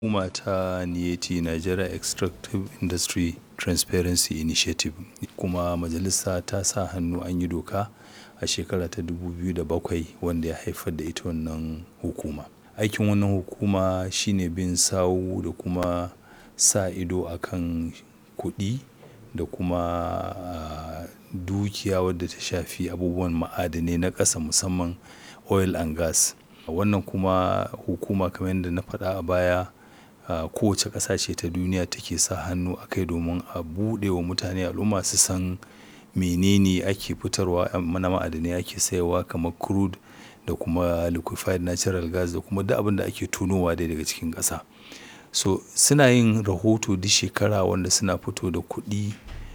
Hukuma ta NIET Nigeria Extractive Industry Transparency Initiative kuma majalisa ta sa hannu an yi doka a shekara ta 2007 wanda ya haifar da ita wannan hukuma. Aikin wannan hukuma shine bin sawu da kuma sa ido akan kuɗi da kuma ah, dukiya wadda ta shafi abubuwan ma'adanai na ƙasa musamman oil and gas. Wannan kuma hukuma kamar yadda na faɗa a baya ah, kowace ƙasa ce ta duniya take sa hannu a kai domin a buɗe wa mutane al'umma su san menene ake fitarwa na ma'adanai ake sayarwa kamar crude da kuma liquefied natural gas da kuma duk abin da ake tonowa dai daga cikin ƙasa. So suna yin rahoto duk shekara wanda suna fito da kuɗi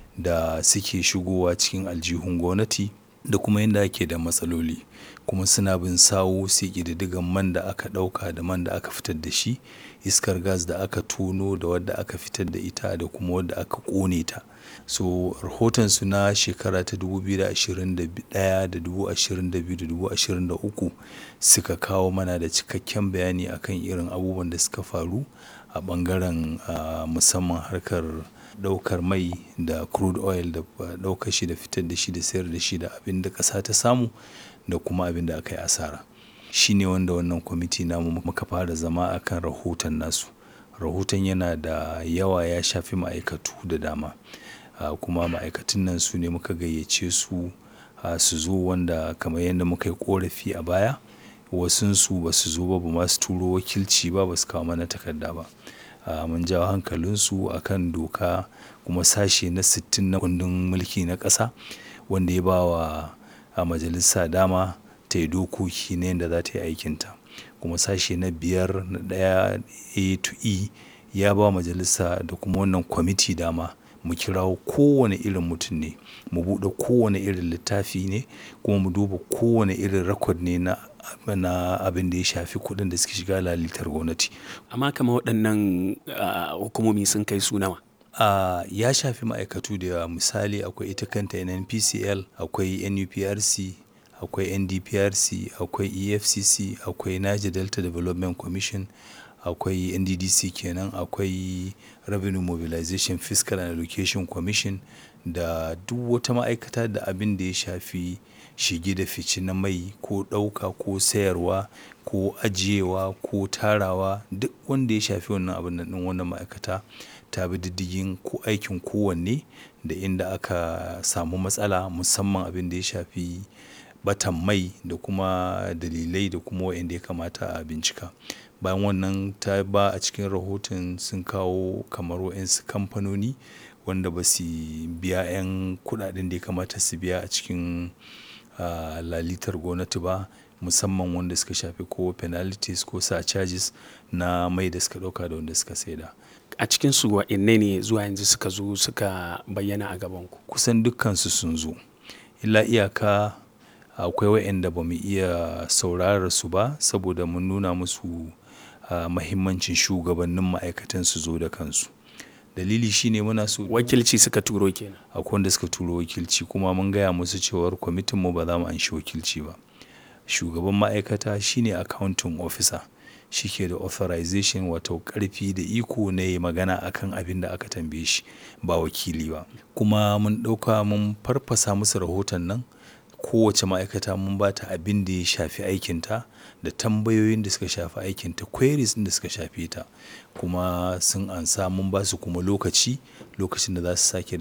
da suke shigowa cikin aljihun gwamnati da kuma inda ake da matsaloli. Kuma suna bin sawu su yi ƙididdigan man da aka ɗauka da man da aka fitar da shi, iskar gas da aka tono da wadda aka fitar da ita da kuma wadda aka ƙone ta. So rahotonsu na shekara ta 2021 da 2022 da 2023 suka kawo mana da cikakken bayani akan irin abubuwan da suka faru a ɓangaren ah, musamman harkar ɗaukar mai da crude oil da ɗaukar shi da fitar da shi da sayar da shi da abin da ƙasa ta samu da kuma abin da aka yi asara. Shi ne wanda wannan kwamiti namu muka fara zama a kan rahoton nasu. Rahoton yana da yawa ya shafi ma'aikatu da dama. Ah, kuma ma'aikatun nan su ne muka gayyace su ah, su zo wanda kamar yadda muka yi ƙorafi a baya wasunsu ba su zo ba, ba ma su turo wakilci ba, ba su kawo mana takarda ba. Ah, mun jawo hankalinsu a kan doka kuma sashe na sittin na kundin mulki na ƙasa wanda ya ba wa a majalisa dama ta yi dokoki na yadda za ta yi aikinta. Kuma sashe na biyar na ɗaya A to E ya ba wa majalisa da kuma wannan kwamiti dama mu kirawo kowane irin mutum ne, mu buɗe kowane irin littafi ne kuma mu duba kowane irin record ne na, na abin da ya shafi kuɗin da suke shiga lalitar gwamnati. Amma kamar waɗannan ah, hukumomi sun kai su nawa? Ah, ya shafi ma'aikatu da yawa misali akwai ita kanta NNPCL, akwai NUPRC, akwai NDPRC, akwai EFCC, akwai Niger Delta Development Commission, akwai NDDC kenan, akwai Revenue Mobilization Fiscal and Allocation Commission da duk wata ma'aikata da abin da ya shafi shige da fice na mai ko ɗauka ko sayarwa ko ajiyewa ko tarawa duk wanda ya shafi wannan abun nan ɗin wannan ma'aikata ta bi diddigin ko aikin kowanne da inda aka samu matsala musamman abin da ya shafi ɓatan mai da kuma dalilai da kuma waɗanda ya kamata a bincika. Bayan wannan ta ba a cikin rahoton sun kawo kamar waɗansu kamfanoni wanda ba su biya 'yan kuɗaɗen da ya kamata su biya a cikin ah, lalitar gwamnati ba musamman wanda suka shafi ko penalties ko surcharges na mai da suka ɗauka da wanda suka saida. A cikinsu waɗanne ne zuwa yanzu suka zo suka bayyana a gabanku? Kusan dukkansu sun zo. Illa iyaka akwai waɗanda ba mu iya saurarar su ba saboda mun nuna musu ah, muhimmancin shugabannin ma'aikatan su zo da kansu. Dalili shine muna so Wakilci suka turo kenan. akwai wanda suka turo wakilci kuma mun gaya musu cewar kwamitinmu ba za mu anshi wakilci ba. Shugaban ma'aikata shine accounting officer. Shi ke da authorization wato ƙarfi da iko na yi magana akan abin da aka tambaye shi ba wakili ba. Kuma mun ɗauka mun farfasa musu rahoton nan kowace ma'aikata mun ba ta abin da ya shafi aikinta da tambayoyin da suka shafi aikinta queries ɗin da suka shafe ta. Kuma sun ansa mun ba su kuma lokaci, lokacin da za su sake.